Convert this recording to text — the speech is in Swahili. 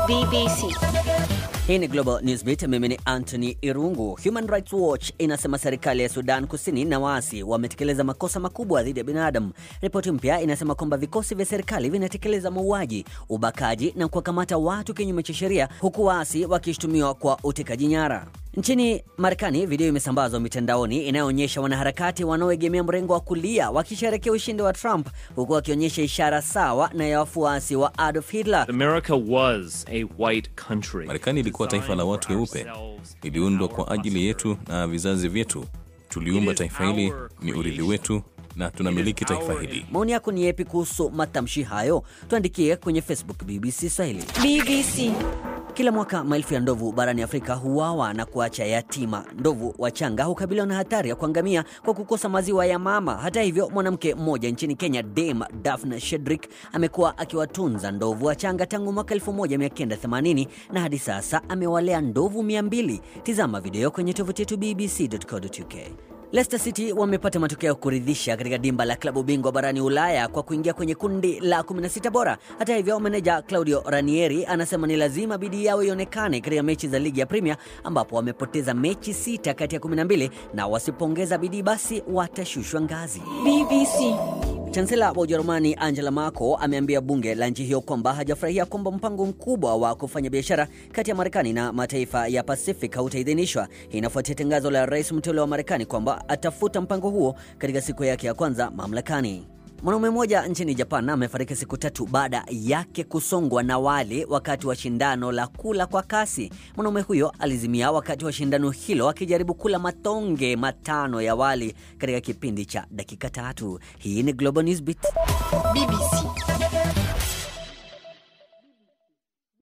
BBC. Hii ni Global Newsbeat, mimi ni Anthony Irungu. Human Rights Watch inasema serikali ya Sudan Kusini na waasi wametekeleza makosa makubwa dhidi ya binadamu. Ripoti mpya inasema kwamba vikosi vya serikali vinatekeleza mauaji, ubakaji na kuwakamata watu kinyume cha sheria, huku waasi wakishutumiwa kwa utekaji nyara. Nchini Marekani, video imesambazwa mitandaoni inayoonyesha wanaharakati wanaoegemea mrengo wa kulia wakisherekea ushindi wa Trump, huku wakionyesha ishara sawa na ya wafuasi wa Adolf Hitler. America was a white country. Marekani ilikuwa taifa la watu weupe, iliundwa kwa ajili yetu na vizazi vyetu. Tuliumba taifa hili, ni urithi wetu na tunamiliki taifa hili. Maoni yako ni yepi kuhusu matamshi hayo? Tuandikie kwenye Facebook BBC Swahili. BBC. Kila mwaka maelfu ya ndovu barani Afrika huawa na kuacha yatima. Ndovu wachanga hukabiliwa na hatari ya kuangamia kwa kukosa maziwa ya mama. Hata hivyo, mwanamke mmoja nchini Kenya, Dame Daphne Shedrick, amekuwa akiwatunza ndovu wachanga tangu mwaka 1980 na hadi sasa amewalea ndovu 200. Tizama video kwenye tovuti yetu bbc.co.uk. Leicester City wamepata matokeo ya kuridhisha katika dimba la klabu bingwa barani Ulaya kwa kuingia kwenye kundi la 16 bora. Hata hivyo, meneja Claudio Ranieri anasema ni lazima bidii yao ionekane katika mechi za ligi ya Premier ambapo wamepoteza mechi sita kati ya 12 na wasipongeza bidii basi watashushwa ngazi. BBC. Chansela wa Ujerumani Angela Merkel ameambia bunge la nchi hiyo kwamba hajafurahia kwamba mpango mkubwa wa kufanya biashara kati ya Marekani na mataifa ya Pacific hautaidhinishwa. Hii inafuatia tangazo la rais mteule wa Marekani kwamba atafuta mpango huo katika siku yake ya kwanza mamlakani. Mwanaume mmoja nchini Japan amefariki siku tatu baada yake kusongwa na wali wakati wa shindano la kula kwa kasi. Mwanaume huyo alizimia wakati wa shindano hilo akijaribu kula matonge matano ya wali katika kipindi cha dakika tatu. Hii ni Global Newsbeat. BBC.